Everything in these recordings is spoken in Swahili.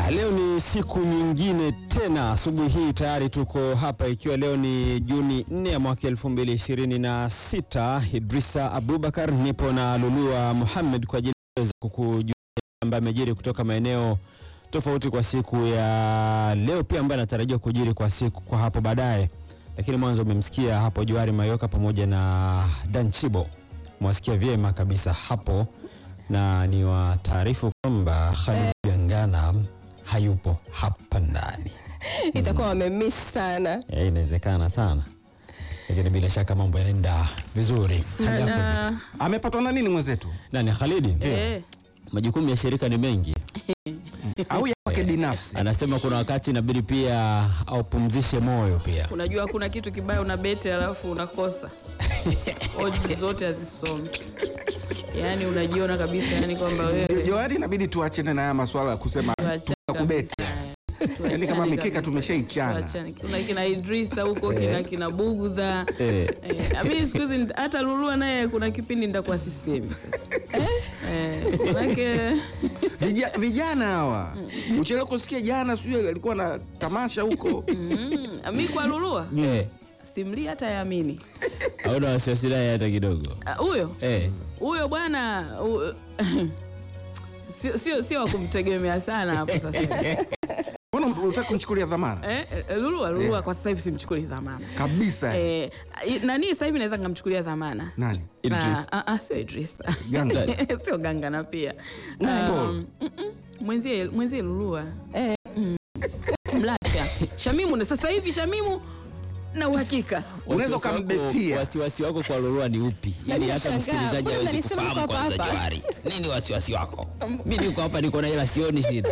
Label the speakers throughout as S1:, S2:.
S1: Haya, leo ni siku nyingine tena. Asubuhi hii tayari tuko hapa, ikiwa leo ni Juni 4 ya mwaka 2026. Idrisa Abubakar nipo na Lulua Muhammad kwa ajili ya kukujulia ambaye amejiri kutoka maeneo tofauti kwa siku ya leo, pia ambaye anatarajiwa kujiri kwa siku kwa hapo baadaye. Lakini mwanzo umemsikia hapo Johari Mayoka pamoja na Danchibo, mwasikia vyema kabisa hapo, na ni wa taarifu kwamba Khalid Gangana hayupo hapa ndani.
S2: itakuwa wamemiss sana.
S1: Eh, inawezekana sana, lakini bila shaka mambo yanaenda vizuri. Hali yako
S3: Na-
S4: Amepatwa na nini mwenzetu?
S1: nani? Khalidi,
S3: eh,
S1: majukumu ya shirika ni mengi.
S4: Au ya kwake binafsi?
S1: Anasema kuna wakati inabidi pia aupumzishe moyo pia.
S3: unajua kuna kitu kibaya una beti alafu unakosa oji zote hazisomi yaani unajiona kabisa yani kwamba wewe
S4: Johari, inabidi tuachane na haya maswala ya kusema
S3: tuachane
S4: kubeti.
S3: kabisa.
S4: Yaani kama
S3: Tuachane
S4: mikeka
S3: kabisa.
S4: tumeshaichana.
S3: Tuachane. kuna kina Idrisa huko kina kina Bugudha
S1: Eh.
S3: Eh, amini siku hizi nita- hata Lulua naye kuna kipindi nitakuwa sisemi sasa eh, manake
S4: Vija- Vijana hawa uchelewa kusikia jana, sijui alikuwa na tamasha huko.
S3: mm, mi kwa Lulua
S1: Eh,
S3: simli hata yaamini
S1: hauna wasiwasi naye hata kidogo.
S3: Ah, huyo
S1: Eh,
S3: huyo bwana u- sio sio sio wa kumtegemea sana hapo sasa
S4: Mbona unataka kunichukulia dhamana?
S3: eh, eh, Lulua Lulua kwa sasa hivi simchukulie dhamana
S4: Kabisa.
S3: eh, i- nani sasa hivi naweza nikamchukulia dhamana
S4: Nani?
S1: Idris.
S3: Ah, ah, ah, sio Idris
S4: Ganga.
S3: sio Gangana pia
S4: Nani?
S3: Um,
S4: Paul.
S3: mm, mm, mwenzie mwenzie Lulua
S2: Eh,
S3: Mlacha Shamimu na sasa hivi Shamimu na uhakika
S4: Unaweza
S1: wasiwasi wako-
S4: ukambetia.
S1: Wasiwasi wako kwa Lolua ni upi? Yaani hata
S2: nashangaa,
S1: msikilizaji
S2: mbona
S1: hawezi
S2: mnanisema
S1: kufahamu
S2: hapa
S1: kwanza
S2: hapa?
S1: Johari. Nini wasiwasi wako? Mimi niko hapa niko na hela sioni shida.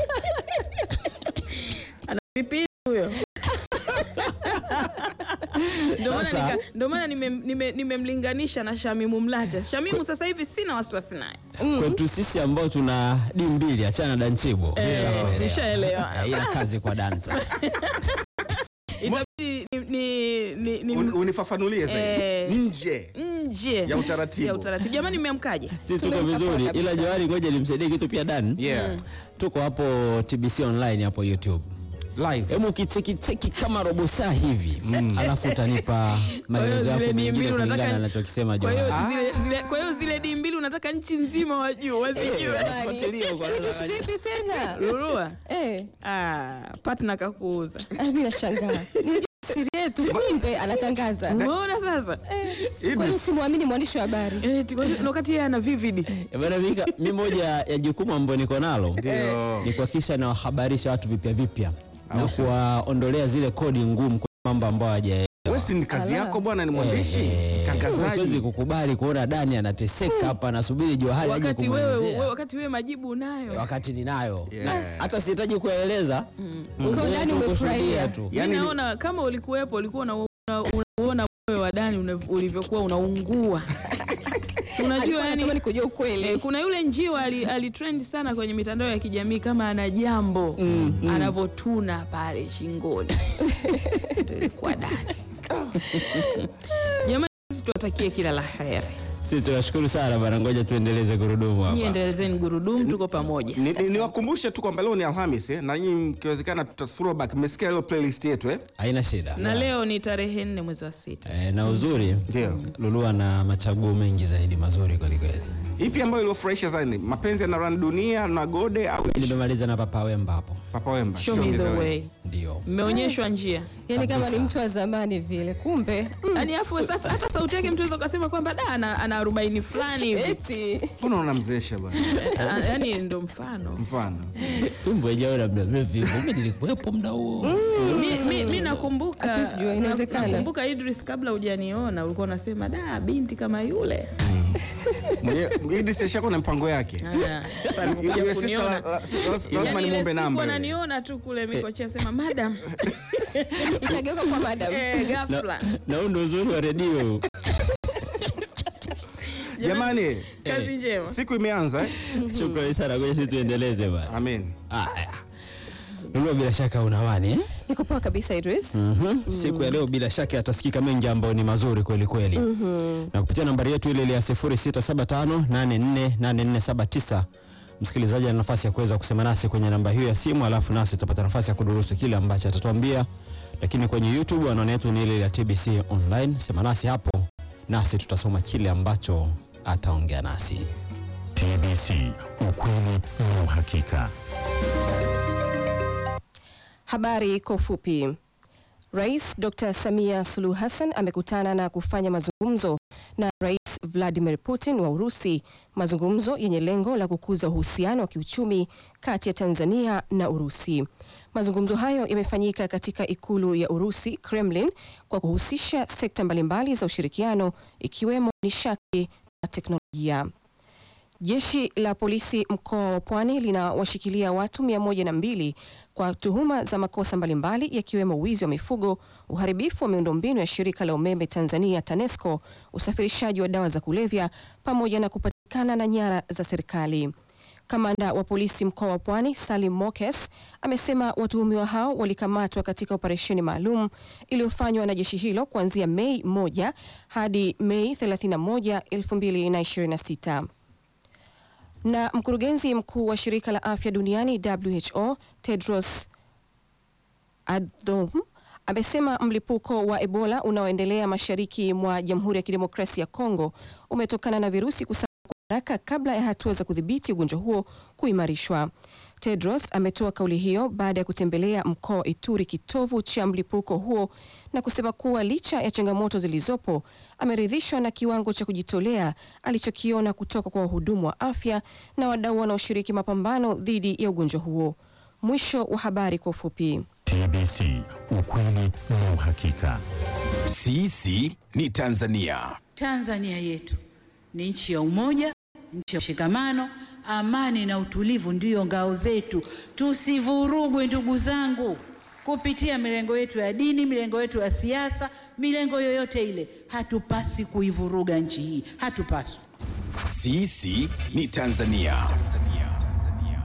S3: vipindi huyo Ndio maana
S1: Sasa-
S3: nika- ndio maana nimem- nime- nimemlinganisha na Shamimu Mlacha. Shamimu sasa hivi sina wasiwasi naye.
S1: Kwetu sisi ambao tuna di mbili achana na Danchibo.
S3: Eh,
S1: Ushakuelewa.
S3: nishaelewa.
S1: Eh, Ila kazi kwa Dan sasa.
S3: Itabidi ni- ni- ni- ni-
S4: Un- Unifafanulie zaidi.
S3: Eh.
S4: Nje.
S3: nje
S4: Ya utaratibu.
S3: ya utaratibu. Jamani, mmeamkaje?
S1: Sisi tuko
S2: Tumemka
S1: vizuri
S2: poa kabisa.
S1: ila Johari ngoja nimsaidie kitu pia Dan.
S4: Yeah.
S1: Tuko hapo TBC online hapo YouTube.
S4: Live.
S1: Hebu kicheki cheki kama robo saa hivi. Alafu utanipa maelezo
S3: zile
S1: yako
S3: di
S1: mengine
S3: mbili
S1: kulingana
S3: unataka-
S1: na anachokisema
S3: Kwa hiyo
S1: Johari.
S3: zile, zile, kwa hiyo zile di mbili unataka nchi nzima wajue wazijue.
S1: Fuatilia kwa
S2: Idris vipi tena?
S3: Lulua
S2: Eh,
S3: ah, partner kakuuza.
S2: ah, mimi nashangaa. Nilijua siri yetu kumbe anatangaza.
S3: Umeona sasa?
S2: Eh, kwani usimwamini mwandishi wa habari?
S3: Eh, tiko- na wakati yeye ana vivid.
S1: Eh, Bwana Mika, mi moja ya jukumu ambayo niko nalo
S4: Ndio.
S1: ni kuhakikisha nawahabarisha watu vipya vipya na
S4: Au sio?
S1: kuwaondolea zile kodi ngumu kwa mambo ambayo hawajaelewa.
S4: Wewe si ni kazi
S2: Ala.
S4: yako bwana, ni mwandishi,
S1: Eh, eh, siwezi
S4: mtangazaji.
S1: kukubali kuona Dani anateseka hapa anasubiri Johari aje
S3: Wakati wewe, wewe
S1: kumwelezea
S3: wakati wewe majibu unayo.
S1: wakati ninayo
S4: Yeah.
S1: na hata sihitaji kueleza
S2: Uko ndani umefurahia.
S1: tu.
S3: Mimi
S4: Yaani-
S3: naona kama ulikuwepo ulikuwa una- una- unauona moyo wa Dani una- ulivyokuwa unaungua. Si unajua
S2: Alikuwa
S3: yani
S2: anatamani kujua ukweli.
S3: Eh, kuna yule njiwa ali, alitrend sana kwenye mitandao ya kijamii kama ana jambo anavyotuna pale shingoni Ndio ilikuwa Dani. Jamani, sisi tuwatakie kila la heri.
S1: Sisi tunashukuru sana bana, ngoja tuendeleze gurudumu
S3: Nyie
S1: hapa.
S3: endelezeni gurudumu, tuko pamoja.
S4: Ni- ni- Niwakumbushe tu kwamba leo ni Alhamis eh, na nyinyi mkiwezekana tuta throwback. Mmesikia leo playlist yetu eh?
S1: Haina shida.
S3: Na leo ni tarehe nne mwezi wa sita.
S1: Eh, na uzuri
S4: Ndio.
S1: Lulua na machaguo mengi zaidi mazuri kwelikweli.
S4: Ipi ambayo iliofurahisha zaidi? Mapenzi yanarani dunia na Gode au
S1: Nimemaliza na Papa Wemba hapo,
S4: Papa Wemba?
S3: Show me the way.
S1: ndio
S3: Mmeonyeshwa njia.
S2: Yaani kama
S1: Kabisa.
S2: ni mtu wa zamani vile, kumbe
S3: Yaani afu sasa hata sauti yake mtu anaweza kusema kwamba da ana, ana arobaini fulani hivi.
S2: eti
S4: Mbona unamzeesha bwana?
S3: Eh, Yaani ndo mfano.
S4: Mfano.
S1: tumbo wenyewe muda mrefu hivyo, mimi nilikuwepo muda huo.
S3: Mi- mi- mi nakumbuka
S2: Hatuwezi jua, inawezekana.
S3: nakumbuka Idris, kabla hujaniona ulikuwa unasema da binti kama yule
S4: Mwenye- Idris ashakuwa na mpango yake.
S3: Aya, sasa
S4: Yule
S3: alikuja
S4: sister
S3: kuniona.
S4: la- la- lazima
S3: Yaani ile
S4: nimwombe
S3: siku
S4: namba. yule.
S3: ananiona tu kule mikochea sema madam
S2: ikageuka kwa madam.
S3: eh, ghafla
S1: Na huu ndio uzuri wa redio.
S4: Jamani,
S3: kazi njema
S4: siku imeanza eh?
S1: Shukrani sana, ngoja sisi tuendeleze bana.
S4: Amen.
S1: Haya, Lulua, bila shaka unawani eh?
S2: Niko poa kabisa Idris.
S1: Mhm. Siku ya leo bila shaka yatasikika mengi ambayo ni mazuri kweli kweli, na kupitia nambari yetu ile ile ya 0675848479 msikilizaji ana nafasi ya kuweza kusema nasi kwenye namba hiyo ya simu, alafu nasi tutapata nafasi ya kudurusu kile ambacho atatuambia. Lakini kwenye YouTube anwani yetu ni ile ya TBC Online. Sema nasi hapo, nasi tutasoma kile ambacho ataongea nasi.
S5: TBC, ukweli na uhakika.
S6: Habari kwa ufupi. Rais Dr. Samia Suluhu Hassan amekutana na kufanya mazungumzo na Rais Vladimir Putin wa Urusi, mazungumzo yenye lengo la kukuza uhusiano wa kiuchumi kati ya Tanzania na Urusi. Mazungumzo hayo yamefanyika katika ikulu ya Urusi, Kremlin, kwa kuhusisha sekta mbalimbali za ushirikiano ikiwemo nishati na teknolojia. Jeshi la polisi mkoa wa Pwani linawashikilia watu mia moja na mbili kwa tuhuma za makosa mbalimbali yakiwemo wizi wa mifugo, uharibifu wa miundombinu ya shirika la umeme Tanzania TANESCO, usafirishaji wa dawa za kulevya pamoja na kupatikana na nyara za serikali. Kamanda wa polisi mkoa wa Pwani Salim Mokes amesema watuhumiwa hao walikamatwa katika operesheni maalum iliyofanywa na jeshi hilo kuanzia Mei 1 hadi Mei 31, 2026 na mkurugenzi mkuu wa shirika la afya duniani WHO Tedros Adhanom amesema mlipuko wa Ebola unaoendelea mashariki mwa Jamhuri ya Kidemokrasia ya Kongo umetokana na virusi kusambaa kwa haraka kabla ya hatua za kudhibiti ugonjwa huo kuimarishwa. Tedros ametoa kauli hiyo baada ya kutembelea mkoa wa Ituri, kitovu cha mlipuko huo, na kusema kuwa licha ya changamoto zilizopo, ameridhishwa na kiwango cha kujitolea alichokiona kutoka kwa wahudumu wa afya na wadau wanaoshiriki mapambano dhidi ya ugonjwa huo. Mwisho wa habari kwa ufupi.
S5: TBC, ukweli na uhakika.
S7: Sisi ni Tanzania.
S8: Tanzania yetu ni nchi ya umoja, nchi ya mshikamano, amani na utulivu ndiyo ngao zetu. Tusivurugwe ndugu zangu, kupitia milengo yetu ya dini, milengo yetu ya siasa, milengo yoyote ile. Hatupasi kuivuruga nchi hii, hatupaswi.
S7: Sisi ni Tanzania.